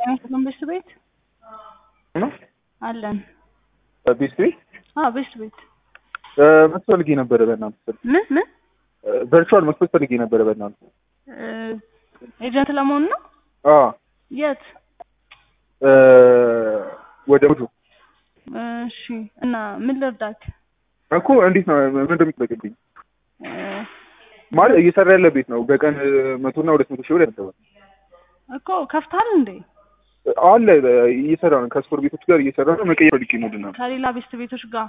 ጤና ቤስት ቤት ነው አለን። ቤስት ቤት አዎ ቤስት ቤት መክፈት ፈልጌ ነበረ በእናንተ ምን ምን ቨርቹዋል መክፈት ፈልጌ ነበረ በእናንተ እ ኤጀንት ለመሆን ነው? አዎ የት? እ ወደ ውዱ እሺ እና ምን ልርዳክ? እኮ እንዴት ነው ምን እንደሚጠበቅብኝ እ ማለት እየሰራ ያለ ቤት ነው በቀን መቶና ሁለት መቶ ሺህ ብር ያስባል እኮ ከፍታል እንዴ? አለ እየሰራ ነው ከስፖር ቤቶች ጋር እየሰራ ነው መቀየር ፈልጌ ነው ድና ከሌላ ቤስት ቤቶች ጋር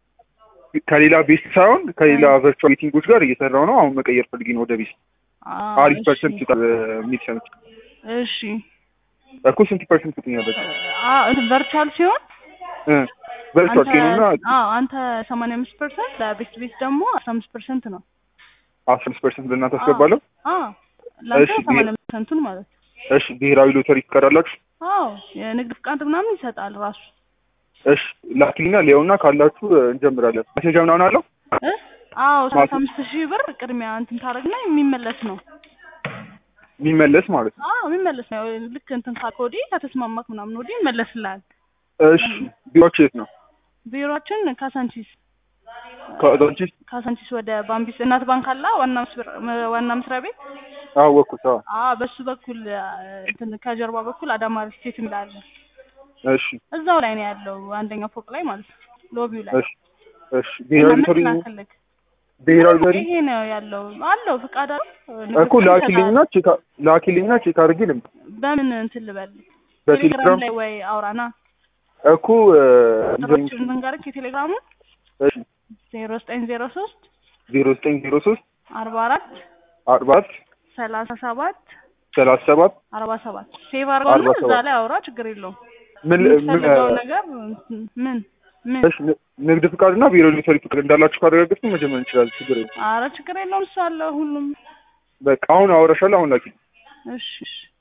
ከሌላ ቤስት ሳይሆን ከሌላ ቨርቹዋል ሚቲንጎች ጋር እየሰራው ነው አሁን መቀየር ፈልጌ ነው ወደ ቤስት አዎ፣ አሪፍ እሺ። ፐርሰንት ይጣል የሚል ሰምቼ እሺ እኮ ስንት ፐርሰንት ትኛለች አዎ እንትን ቨርቹዋል ሲሆን ቨርቹዋል አንተ ኬኖና አዎ አንተ ሰማንያ አምስት ፐርሰንት ለቤስት ቤት ደግሞ አስራ አምስት ፐርሰንት ነው። አስራ አምስት ፐርሰንት ለእናንተ አስገባለሁ አዎ ለአንተ እሺ፣ ሰማንያ አምስት ፐርሰንቱን ማለት ነው። እሺ ብሔራዊ ሎተሪ ትቀዳላችሁ አዎ የንግድ ፍቃድ ምናምን ይሰጣል ራሱ እሺ ላኪልና ሊያውና ካላችሁ እንጀምራለን መሴጃ ምናምን አለው እ አዎ ሰላሳ ማለት- አምስት ሺህ ብር ቅድሚያ እንትን ታደርግና የሚመለስ ነው። የሚመለስ ማለት ነው አዎ የሚመለስ ነው። ልክ እንትን ካልክ ወዲህ ከተስማማክ ምናምን ወዲህ ይመለስልሃል። እሺ ቢሮች የት ነው ቢሮአችን ካሳንቺስ ከዛንቺ ካሳንቺስ ወደ ባምቢስ እናት ባንክ አላ ዋና መስበር- ዋና መስሪያ ቤት አወኩት አዎ አዎ በሱ በኩል አ፣ እንትን ከጀርባ በኩል አዳማ ስቴት እንዳለ እሺ እዛው ላይ ነው ያለው አንደኛው ፎቅ ላይ ማለት ነው ሎቢው ላይ እሺ እሺ ብሔራዊ ሎተሪ ላክልክ ብሔራዊ ሎተሪ ይሄ ነው ያለው አለው ፍቃድ አለው እኮ ላኪልኝና ቼክ ላኪልኝና ቼክ አድርጌ ልምጣ በምን እንትን ልበል በቴሌግራም ቴሌግራም ላይ ወይ አውራና እኮ ጥሮች እንንገርክ የቴሌግራሙ እሺ ዜሮ ዘጠኝ ዜሮ ሶስት ዜሮ ዘጠኝ ዜሮ ሶስት አርባ አራት አርባ አራት ሰላሳ ሰባት ሰላሳ ሰባት አርባ ሰባት ሴቭ አድርገውና አርባ ሰባት እዛ ላይ አውራ ችግር የለውም ምን ምን የምትፈልገው ነገር ምን ምን እሺ ን- ንግድ ፍቃድና ብሔራዊ ሎተሪ ፍቃድ እንዳላችሁ ካረጋገጥኩ መጀመር እንችላለን ችግር የለም አረ ችግር የለውም እሱ አለ ሁሉም በቃ አሁን አወራሻለሁ አሁን ላኪ እሺ እሺ